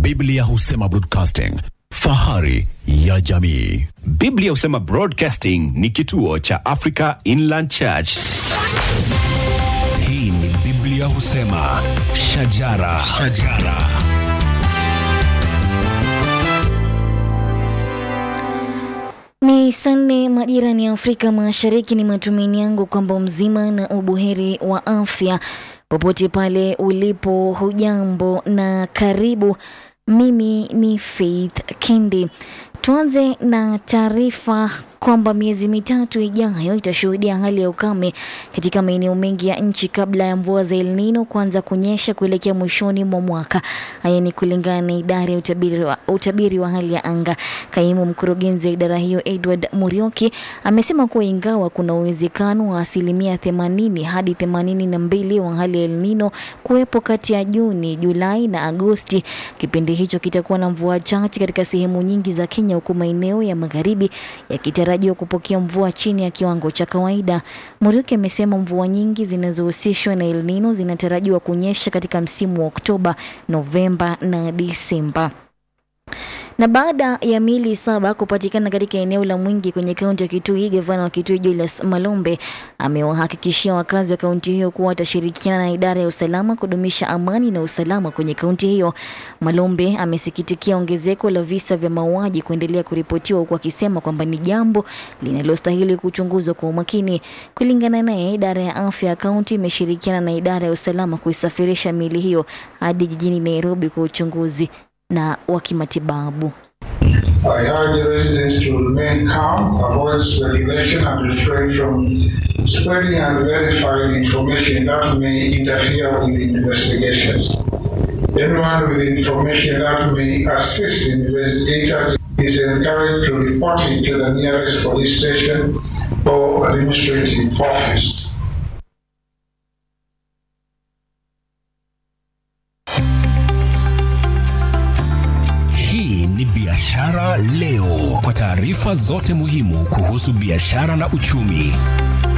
Biblia husema broadcasting, fahari ya jamii. Biblia husema Broadcasting ni kituo cha Africa Inland Church. Hii ni Biblia husema shajara, shajara. Ni saa nne majirani ya Afrika Mashariki. Ni matumaini yangu kwamba mzima na ubuheri wa afya popote pale ulipo. Hujambo na karibu. Mimi ni Faith Kendi. Tuanze na taarifa kwamba miezi mitatu ijayo itashuhudia hali ya ukame katika maeneo mengi ya nchi kabla ya mvua za El Nino kuanza kunyesha kuelekea mwishoni mwa mwaka. Haya ni kulingana na idara ya utabiri wa, utabiri wa hali ya anga. Kaimu mkurugenzi wa idara hiyo Edward Murioki amesema kuwa ingawa kuna uwezekano wa asilimia 80 hadi 82 wa hali ya El Nino kuwepo kati ya Juni, Julai na Agosti, kipindi hicho kitakuwa na mvua chache katika sehemu nyingi za Kenya, huku maeneo ya magharibi yakitarajiwa kupokea mvua chini ya kiwango cha kawaida. Muriuki amesema mvua nyingi zinazohusishwa na El Nino zinatarajiwa kunyesha katika msimu wa Oktoba, Novemba na Disemba. Na baada ya miili saba kupatikana katika eneo la Mwingi kwenye kaunti ya Kitui, gavana wa Kitui Julius Malombe amewahakikishia wakazi wa kaunti hiyo kuwa watashirikiana na idara ya usalama kudumisha amani na usalama kwenye kaunti hiyo. Malombe amesikitikia ongezeko la visa vya mauaji kuendelea kuripotiwa, huku akisema kwamba ni jambo linalostahili kuchunguzwa kwa umakini. Kulingana naye, idara ya afya ya kaunti imeshirikiana na idara ya usalama kuisafirisha miili hiyo hadi jijini Nairobi kwa uchunguzi na wa kimatibabu. I urge residents to remain calm, avoid speculation, and refrain from spreading unverified information that may interfere with investigations. Anyone with information that may assist investigators is encouraged to report it to the nearest police station or administrative office. Hii ni Biashara Leo, kwa taarifa zote muhimu kuhusu biashara na uchumi.